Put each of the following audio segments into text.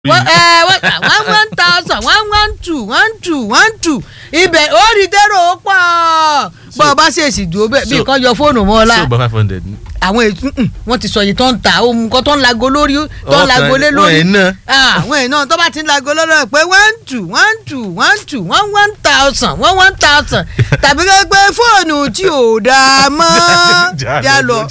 wọ́n ẹ wọ́n one one thousand one one two one two one two ibẹ̀ ó rí dẹ́rọ ó pọ̀ bọ́ ọ bá ṣèṣì dúró bẹ́ẹ̀ bí so- nǹkan yọ fóònù mọ́ ọ la ṣé o gba five hundred ni. àwọn ètò wọn ti sọ yìí tó ń ta ohun kan tó ń lago lórí tó ń Ọkàn lago lé wọn lórí ẹ̀ ná. àwọn ẹ̀ náà tó bá ti ń lago lórí ẹ̀ pé one two one two one two one one thousand one one thousand tàbí kẹ́ pé fóònù tí ò dáa mọ́ já lọ.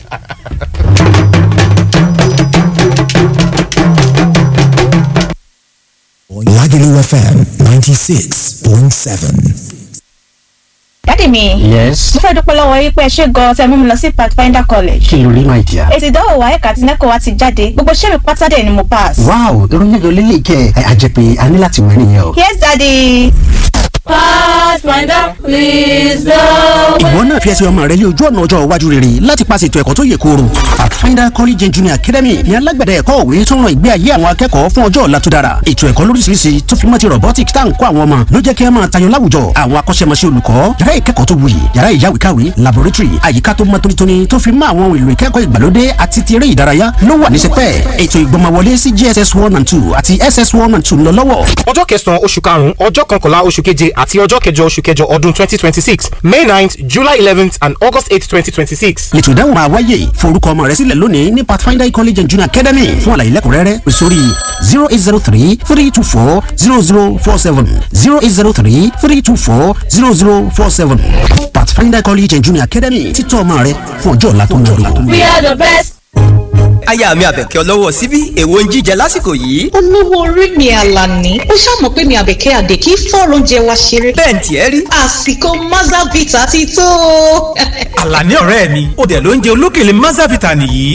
Lagelu FM 96.7. dádì mi yes mo fẹ́ dúpẹ́ lọ́wọ́ yín pé ẹ ṣe gan-an tẹ́ mú mi lọ sí pathfinder college kí ló rí my dear. èsì ìdánwò wa ẹ̀ka àti nẹ́kọ̀ọ́ wa ti jáde gbogbo iṣẹ́ mi pátá dẹ̀ ni mo pass. wow irun mélòó lélẹ̀ kẹ́ ẹ àjẹpẹ́ a ní láti wẹ̀ nìyẹn o. yes daddy. Pathfinder, please the ìwọ náà fi ẹsẹ̀ ọmọ rẹ lé ojú ọ̀nà ọjọ́ iwájú rere láti paṣẹ ètò ẹ̀kọ́ tó yè kooro. pathfinder college and junior academy ní alágbẹ̀dẹ ẹ̀kọ́ òwe tó ń ran ìgbé ayé àwọn akẹ́kọ̀ọ́ fún ọjọ́ ọ̀la tó dára. ètò ẹ̀kọ́ lóríṣiríṣi tó fi mọ́ ti robotics tá à ń kọ́ àwọn ọmọ ló jẹ́ kí ẹ máa tayọ láwùjọ. àwọn akọ́ṣẹ́mọṣẹ́ olùkọ́ yàrá ìkẹ́kọ̀ọ́ tó wuyì yàrá ìyáwèékàwé laboratory àyíká tó mọ́ tónítóní tó fi mọ́ àwọn ohun èlò ìkẹ́kọ̀ọ́ ìgbàlódé àti ti eré ìdárayá ló wà ní sẹpẹ́. ètò ìgbọmọwọlé sí jss one and two àti ss one and two ń lọ lọ́wọ́. ọjọ́ kẹsàn-án oṣù karùn-ún ọjọ́ kọkànlá oṣù keje àti ọjọ́ kẹjọ oṣù kẹjọ ọdún twenty twenty six may ninth july eleventh and august eight twenty twenty six. ètò ìdáhùn máa wáyé forúkọ ọmọ rẹ sílẹ̀ lónìí ní pathfinder college and junior academy fún àlàyé lẹ́kùnrẹ́rẹ́ pè sórí zero eight zero three three two four zero zero four seven zero eight zero three three two four zero zero four seven pathfinder college and junior academy títọ́ ọmọ rẹ fún ọjọ́ ọ̀la tó ń lò. We are the best. aya mi àbẹ̀kẹ́ ọlọ́wọ́ síbí èwo ń jíjẹ lásìkò yìí. olówó orí mi àlàní ó ṣàmọ̀ pé mi àbẹ̀kẹ́ àdè kí fọ́ọ̀rọ̀ oúnjẹ wa ṣeré. bẹ́ẹ̀ ń tiẹ̀ rí. àsìkò mazavita ti tó. àlàní ọ̀rẹ́ mi ó dẹ̀ ló ń jẹ olókèlè mazavita nìyí